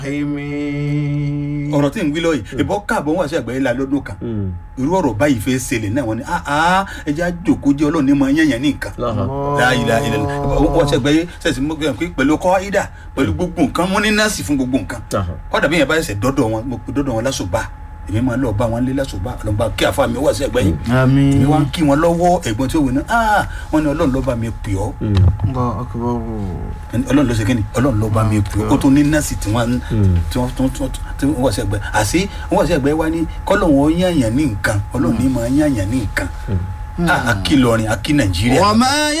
rahimi. ọ̀rọ̀ tí ń wí lọ yìí ìbọn káàbọ̀ wá sí àgbáyé la lọ́dún kan irú ọ̀rọ̀ báyìí fẹ́ ṣẹlẹ̀ náà wọ́n ní aa ẹja jòkó jẹ́ ọlọ́run ní mọ yẹ̀yẹ̀ ní nǹkan láàyè láàyè wọ́n ṣe gbẹ́yẹ sẹ́sì mọ́ pé pẹ̀lú kọ́ídà pẹ̀lú gbogbo nǹkan wọ́n ní nọ́ọ̀sì fún gbogbo nǹkan kọ́dà bí yẹn bá ṣẹ̀ dọ́dọ̀ wọn mo pe dọ́dọ̀ wọn lásùbà èmi máa lọ bá wọn lé lásùbà ọlọ́mọba kí àfa mi wá sí ẹgbẹ́ yìí àmín. èmi wá ń kí wọn lọ́wọ́ ẹ̀gbọ́n tí ó wí ní aa wọ́n ní ọlọ́run ló bá mi pè ọ́ Allahu akbar. ọlọ́run ló ṣe kí ni ọlọ́run ló bá mi pè ọ́ ó tún ní nọ́ọ̀sì tí wọ́n tí wọ́n tún tún tí wọ́n wá sí ẹgbẹ́ àṣé wọ́n wá sí ẹgbẹ́ wá ní kọ́lọ́run ó yànyàn ní nǹkan ọlọ́run ní máa yànyàn ní nǹkan a kí lọrin a kí nàìjíríà. wa ma